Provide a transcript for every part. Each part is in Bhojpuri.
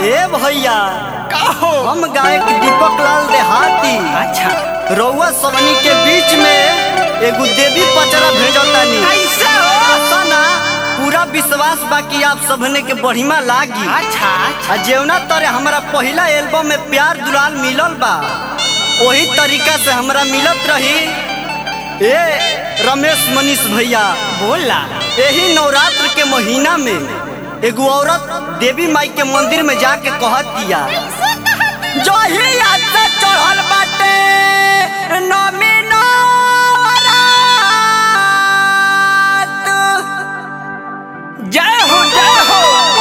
ए भैया का हो हम गायक दीपक लाल देहाती अच्छा रउआ सबनी के बीच में एगो देवी पचरा भेजतानी कैसे हो आशा ना पूरा विश्वास बा कि आप सबने के बढ़िया लागी अच्छा अच्छा आ जेवना तरे हमारा पहला एल्बम में प्यार दुलाल मिलल बा वही तरीका से हमरा मिलत रही ए रमेश मनीष भैया बोला यही नवरात्र के महीना में एगो औरत देवी माई के मंदिर में जाके कहत दिया जो ही से चढ़ल बाटे नमी नवरात जय हो जय हो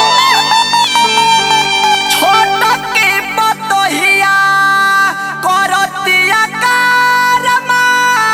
छोट के बतहिया करतिया कारमा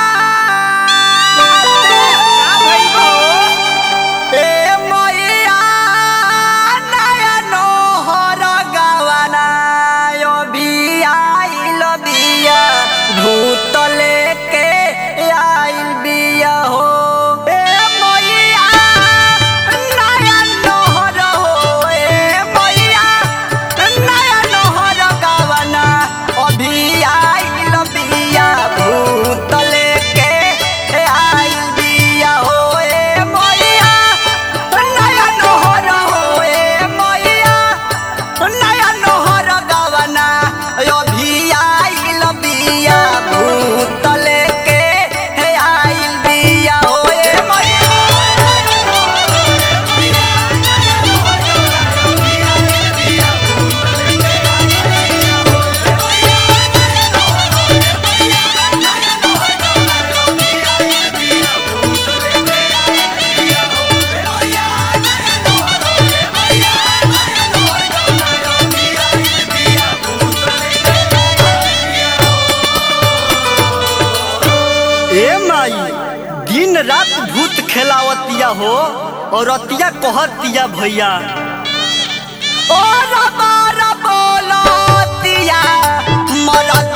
का भइल हो ए मैया नयन हर गवना यो बिया आइल बिया भूत लेके आइल बिया हो ए मैया नयन हर हो ए मैया नयन हर गवना अभी आइल बिया भूत लेके आइल बिया हो ए मैया नया नोहर हो ए मैया नया नोहर गवना अभी आइल बिया भूत लेके आइल बिया हो ए ए माई दिन रात भूत खेलावतिया हो और अतिया कहतिया भैया ओ रबा रबोलतिया मरल